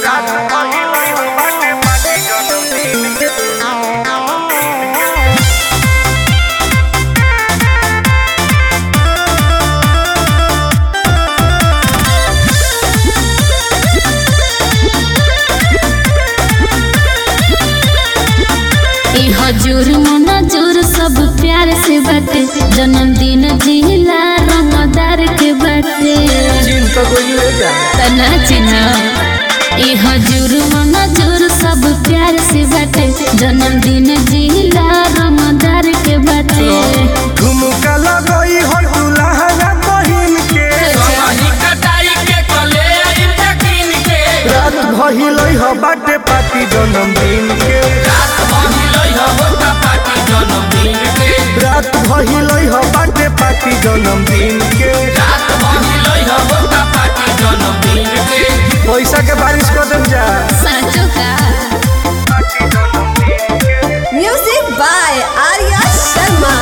ई हजूर मनाजूर सब प्यार से बाटे जन्मदिन जिला रंगदार के बाटे तना चिन्हा ई हजूर मनाजूर सब प्यार से बाटे जन्मदिन जिला रंगदार के बाटे झुमका लगई हो दुल्हन बहिन के रात भइलई हो बाटे पार्टी जन्मदिन के रात भइलई हो बाटे पार्टी जन्मदिन के पैसा के बारिश कर देम जा साचो का Music by Arya Sharma.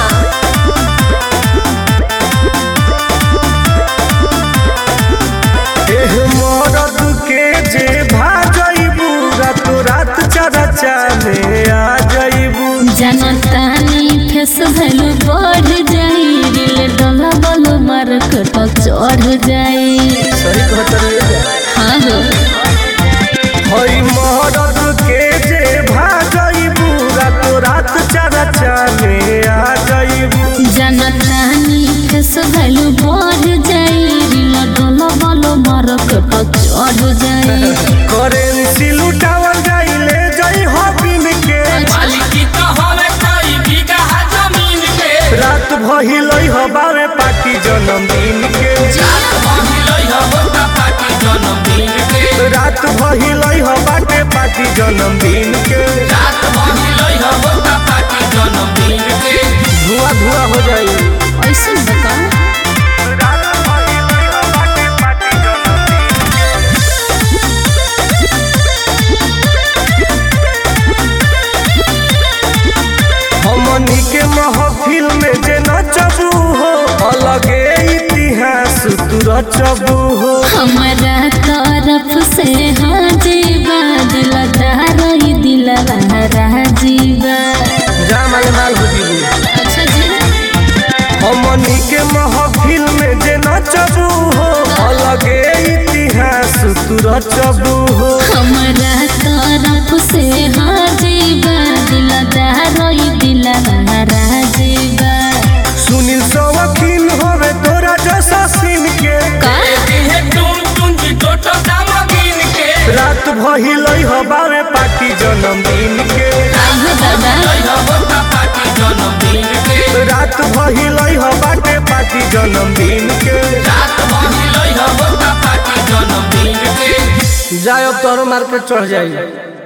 एह मरद के जे भाजइबू रात रात चरा चाले आ जइबू जनतानी फेस भैलू बढ़ जाई दिल डोला बोलो मार्केट चढ़ जाई सही कहत हाँ हो हई मरद के जे भाजइबू रात रात चरा चाले आ जइबू जनतानी फेस भैलू बढ़ जाई दिल डोला बोलो मार्केट चढ़ जाई करेंसी लुटावल जाइले जई हो बिन के रात भइलई हो बावे पार्टी जन्मदिन के रात भइलई हो बाटे पार्टी जन्मदिन के धुआं धुआं हो जाई ऐसे बता हमनी के महफिल में जे नचबू हो अलगे इतिहास तू रचबू हो हमारा तरफ से हाजीबा दिल दारई दिल राजीबा जा माल माल हो जीबू अच्छा जी हमनी के महफिल में जे नचबू हो अलगे इतिहास तू रचबू हो हमारा तरफ से हाजीबा दिल दारई दिल राजीबा सुनील सवकील होवे तोरा जैसा सीन के का रात भइलई हो बावे पार्टी जन्मदिन के आइयो दादा रात भइलई हो बाटे पार्टी जन्मदिन के जाए अब तोरो मार्केट चढ़ जाई